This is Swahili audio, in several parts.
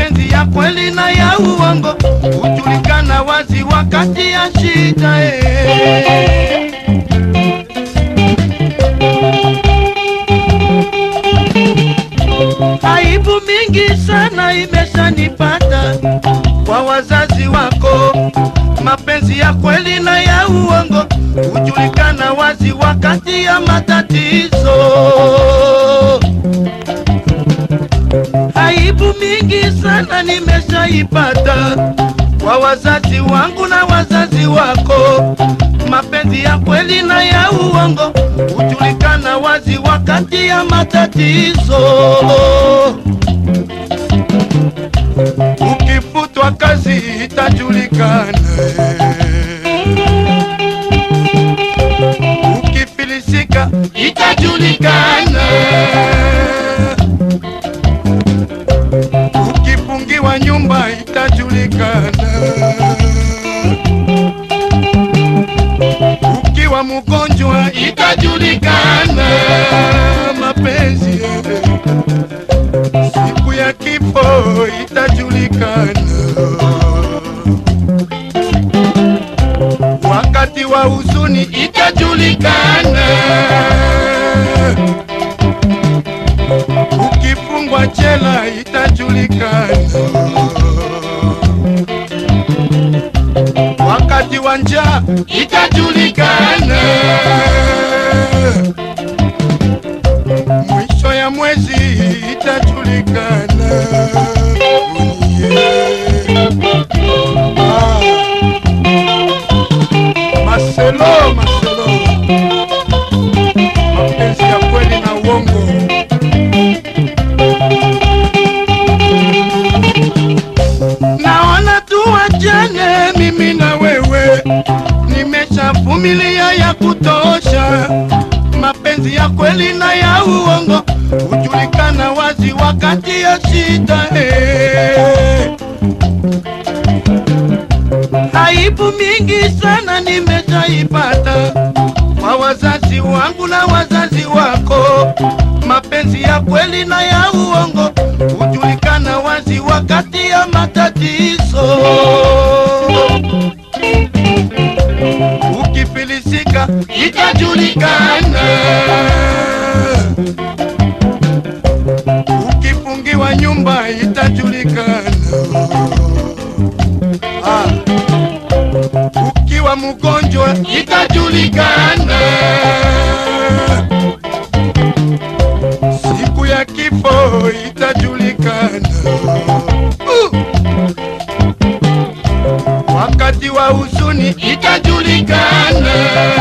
mapenzi ya kweli na ya uongo hujulikana wazi wakati ya shida eh. Aibu mingi sana imeshanipata kwa wazazi wako. Mapenzi ya kweli na ya uongo hujulikana wazi wakati ya matatizo. Aibu mingi sana nimeshaipata kwa wazazi wangu na wazazi wako. Mapenzi ya kweli na ya uongo hujulikana wazi wakati ya matatizo. Ukifutwa kazi itajulikana, ukifilisika itajulikana, ukifungiwa nyumba itajulikana, ukiwa mgonjwa itajulikana. Mapenzi siku ya kifo itajulikana, wakati wa huzuni itajulikana, ukifungwa jela itajulikana, wakati wa njaa itajulikana, mwisho ya mwezi itajulikana. Ah. Marcelo, Marcelo, mapenzi ya kweli na uongo. Naona tuachane mimi na wewe, nimeshavumilia ya kutosha. Mapenzi ya kweli na ya uongo hujulikana wazi wakati ya shida eh. Aibu mingi sana nimeshaipata kwa wazazi wangu na wazazi wako. Mapenzi ya kweli na ya uongo hujulikana wazi wakati ya matatizo. Ukifilisika itajulikana, ukifungiwa nyumba itajulikana. Ah. Ukiwa mgonjwa itajulikana, siku ya kifo itajulikana, uh. wakati wa huzuni itajulikana,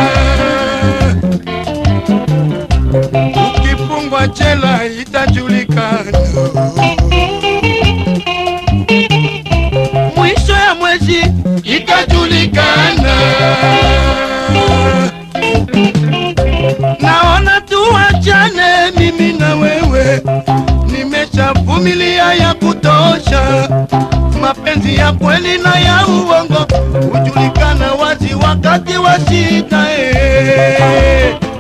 ukifungwa jela itajulikana. mwisho ya mwezi itajulikana. Naona tuachane mimi na wewe, nimeshavumilia ya kutosha. Mapenzi ya kweli na ya uongo hujulikana wazi wakati wa shida eh.